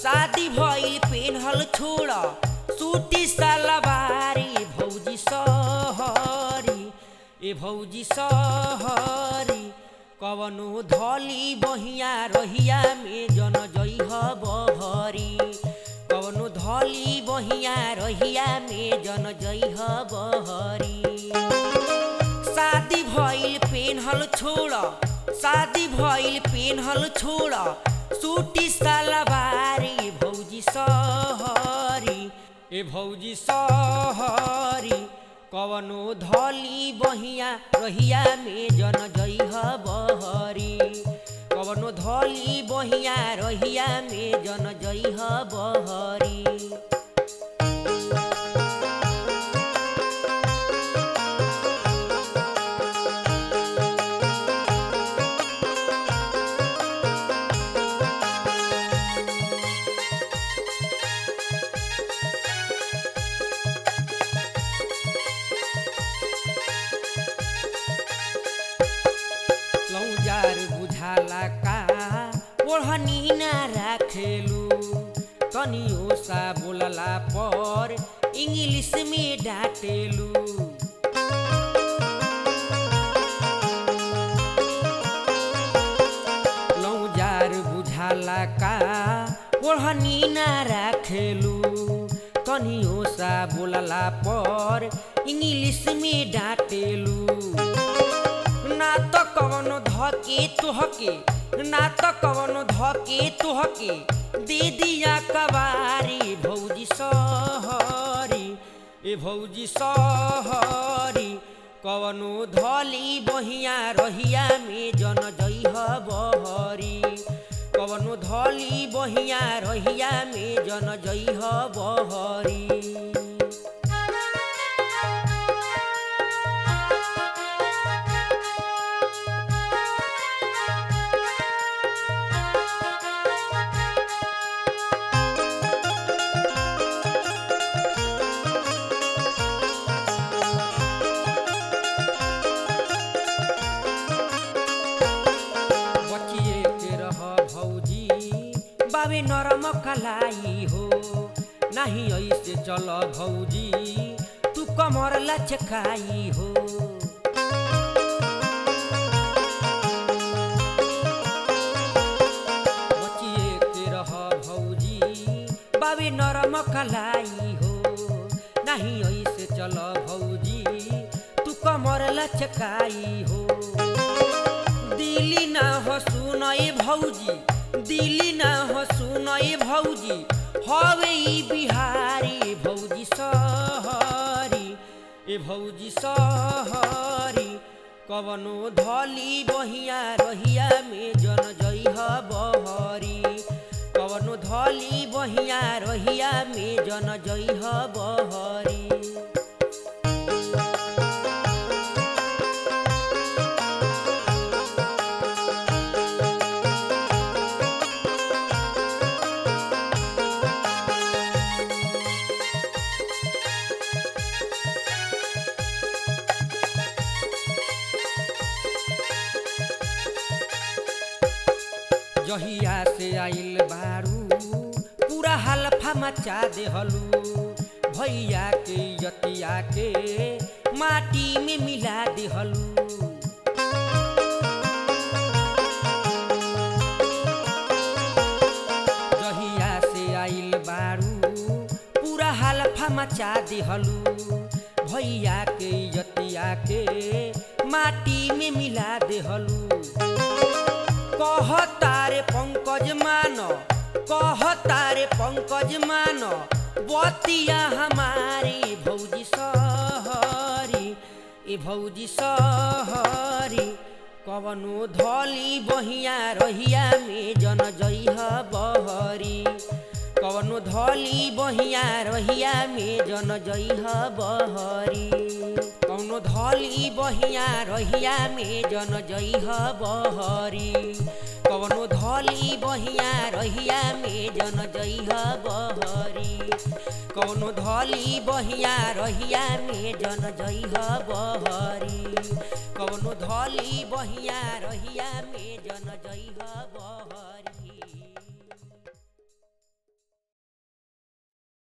शादी भइल पेन्हल छोड़ सूटी सलवारी भौजी सहरी ए भौजी सहरी कवनो धली बहिया रहिया में जन जइह बहरी कवनो धली बहिया रहिया में जन जइह बहरी शादी भइल पेन्हल छोड़ शादी भइल पेन्हल छोड़ सूटी सलवारी भौजी सहरी ए भौजी सहरी कवनो धली बहिया रहिया में जन जइह बहरी कवनो धली बहिया रहिया में जन जइह बहरी लौजार बुझाला का ओढ़नी ना राखेलू तनियो सा बोलला पर इंग्लिश में डांटेलू लौजार बुझाला का ओढ़नी ना राखेलू तनियो सा बोलला पर इंग्लिश में डांटेलू ना त कवनो धके तुहके ना त कवनो धके तुहके दे दिया कबारी भौजी सहरी ए भौजी सहरी कवनो धली बहिया रहिया में जन जइह बहरी कवनो धली बहिया रहिया में जन जइह बहरी बचिए के रह भौजी बाबे नरम कलाई हो नाही ऐसे चल भौजी तू कमर लचकाई हो बचिए के रह भौजी बाबे नरम कलाई हो नाही ऐसे चल भौजी तू कमर लचकाई हो दिली ना हो सुनय भौजी दिली ना हो सुनय भौजी हवे ई बिहारी भौजी सहरी ए भौजी सहरी कवनो धली बहिया रहिया में जन जइह बहरी कवनो धली बहिया रहिया में जन जइह बहरी जहिया से आइल बारू पूरा हल्फा मचा देहलू भैया के यतिया के माटी में मिला देहलू जहिया से आइल बारू पूरा हल्फा मचा देहलू भैया के यतिया के माटी में मिला देहलू कह तारे पंकज मान कह तारे पंकज मान बतिया हमारी भौजी सहरी ए भौजी सहरी कवनो धली बहिया रहिया में जन जइह बहरी कवनो धली बहिया रहिया में जन जइह बहरी कौनो धली बहिया रहिया में जन जइह बहरी कवनो धली बहिया रहिया में जन जइह बहरी कवनो धली बहिया रहिया में जन जइह बहरी कवनो धली बहिया रहिया में जन जइह बहरी